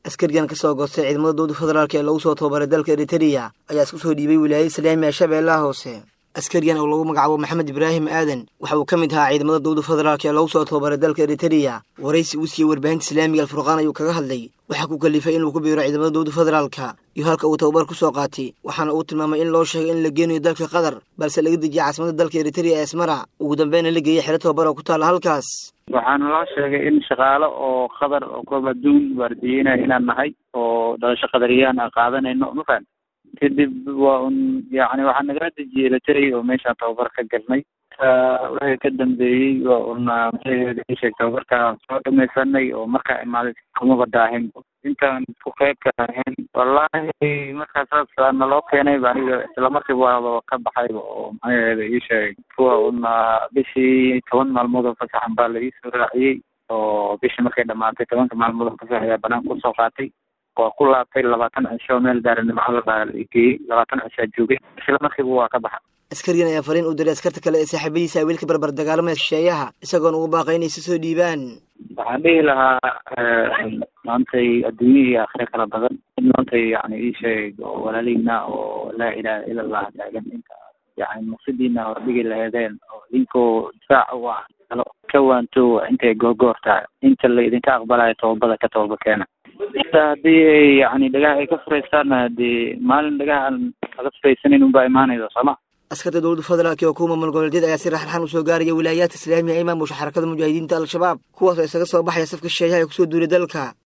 askarigan ka soo goostay ciidamada dowlada federaalk ee lagu soo tababaray dalka eritereya ayaa isku soo dhiibay wilaayada islaamiga shabeellaha hoose askarigan oo lagu magacaabo maxamed ibraahim aadan waxa uu ka mid ahaa ciidamada dowlada federaalk ee lagu soo tababaray dalka eritereya waraysi uu siiyey warbaahinta islaamiga alfurqaan ayuu kaga hadlay waxaa ku kalifay inuu ku biiro ciidamada dowlada federaalka iyo halka uu tababar ku soo qaatay waxaana uu tilmaamay in loo sheegay in la geenayo dalka qatar balse laga dejiyay caasimada dalka eritereya ee asmara ugu dambeyna la geeyey xero tababar oo ku taalla halkaas waxaana loo sheegay in shaqaalo oo qatar oo koob adduun waardiyeynaya inaan nahay oo dhalasho qadariyaan aan qaadanayno mafaham kadib waa un yani waxaa nagala dejiyey lateray oo meeshaan tababar ka galnay wixii ka dambeeyey waa un sheeg tababarka soo dhamaysanay oo markaa imaaday kumaba daahin intaan ku qeybka ahayn wallahi markaa saas naloo keenay aniga islamarkiiba waaba ka baxayba oo maxaheeda ii sheegay kuwa un bishii toban maalmood oo fasaxan baa la iisoo raaciyey oo bishii markay dhamaatay tobanka maalmood oo fasax ayaa banaanka kusoo qaatay waa ku laabtay labaatan cisho meel daaranimo la geeyey labaatan cishaa joogay isla markiiba waa ka baxa askarigan ayaa fariin u diray askarta kale ee saaxiibadiisa wiilka barbar dagaalamaya shisheeyaha isagoona ugu baaqay inay si soo dhiibaan waxaan dhihi lahaa maantay adduunya iyo aakhire kala badan in maantay yani ii sheeg oo walaalihiina oo laa ilaaha ila allah taagan inta yani maqsidiina hordhigi laheedeen oo idinkoo difaac u ah kalo ka waanto intay goorgoor tahay inta la idinka aqbalayo tobabada ka tobaba keena inta haddii ay yani dhagaha ay ka furaystaanna hadii maalin dhagaha aan laga furaysanin unbaa imaanaysa sooma askarta dowlada federaalk oo kuwa maamul goboleedyada ayaa si raxraxan usoo gaaraya wilaayaadka islaamiga ee maamusha xarakada mujaahidiinta al-shabaab kuwaas oo isaga soo baxaya safka shisheeyaha ee kusoo duulay dalka